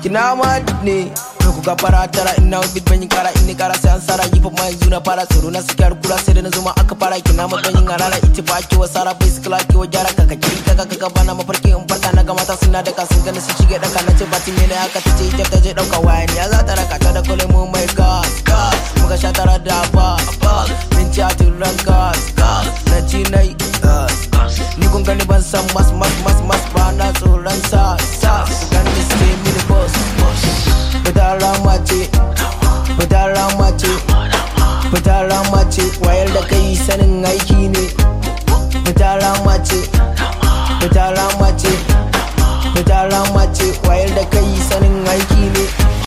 kina ma ne ku ga fara tara ina bit ban yi kara in ni kara sai an sara yi ma yanzu na fara tsoro na suke har kura sai da na zuma aka fara kina ma ban yin harara ita ba ki wa sara bai sikila ki wa gyara kaka ki kaka kaka bana mafarki in farka na ga mata suna daka sun gani su shige daka na ce bati ne aka ta ce ita ta je dauka waya ni ya za ta raka ta da kole mu mai gas gas muka sha tara da ba ba min ci a turan gas gas na ci na yi ni kun gani ban san mas mas mas mas ba na tsoron sa sa su gani suke mini boss fita rama ce fita rama ce fita rama ce wayar da kai sanin aiki ne fita rama ce fita rama ce fita rama ce wayar da kai sanin aiki ne